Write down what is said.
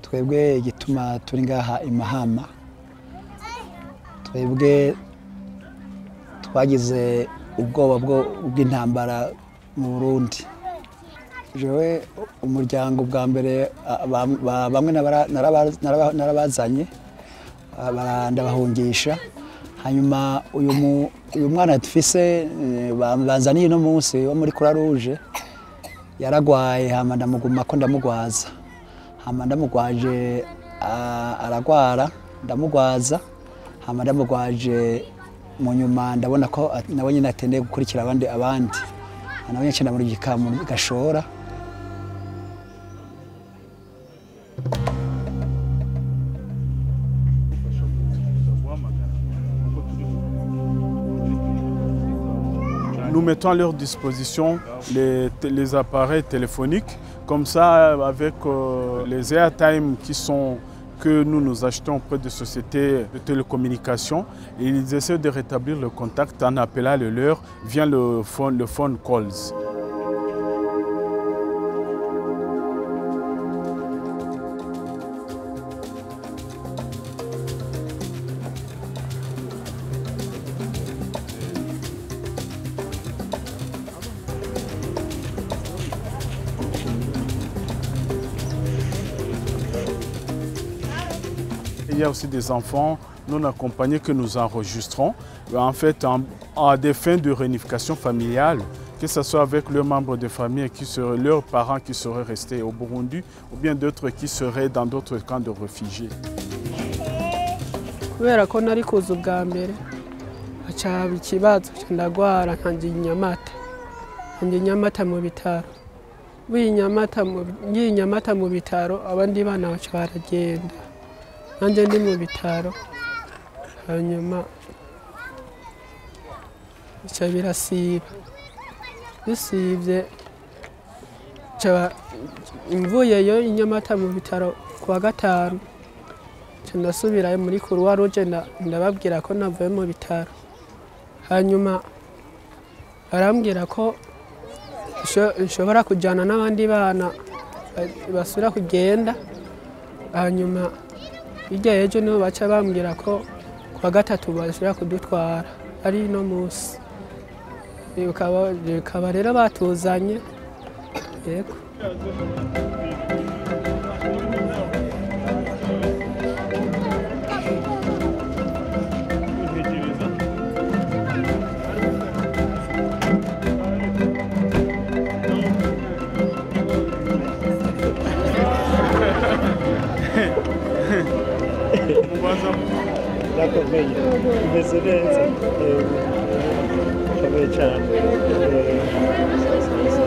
twebwe igituma turi ngaha i mahama twebwe twagize ubwoba bwo- bw'intambara mu burundi jewe umuryango bwa mbere a- ba- ba- bamwe nabara- naraba- naraba- narabazanye ah, bara- ndabahungisha hanyuma uyu mu- uyu mwana dufise eh, ba- banzaniye uno munsi wo muri kura ruje yaragwaye hama ndamuguma ko ndamugwaza hama ndamugwaje ah, aragwara ndamugwaza hama ndamugwaje mu nyuma ndabona ko at- nawe nyine atendeye gukurikira abandi abandi nawe nyine cyenda muri gikamu gashora Nous mettons à leur disposition les, les appareils téléphoniques. Comme ça, avec euh, les airtime qui sont que nous nous achetons auprès de sociétés de télécommunications, ils essaient de rétablir le contact en appelant le leur via le phone, le phone calls. Il y a aussi des enfants non accompagnés que nous enregistrons, en fait, en- à des fins de réunification familiale, que ce soit avec leurs membres de famille, qui seraient, leurs parents qui seraient restés au Burundi, ou bien d'autres qui seraient dans d'autres camps de réfugiés. kubera ko nari kuza ubwa mbere haca haba ikibazo nca ndagwara nkanjye inyamata nkanjye inyamata mu bitaro ngiye inyamata mu- ngiye inyamata mu bitaro abandi bana baca baragenda nanjye ndi mu bitaro hanyuma bica birasiba bisibye nca mvuyeyo inyamata mu bitaro ku wa gatanu nca ndasubirayo muri kuruwa ruje nda- ndababwira ko navuye mu bitaro hanyuma barambwira ko nsho- nshobora kujyana n'abandi bana ba- basubira kugenda hanyuma hirya y'ejo niho baca bambwira ko ku wa gatatu bashobora kudutwara ari no munsi bikaba bikaba rero batuzanye yego Ndakomeye umeze neza ukomeye cyane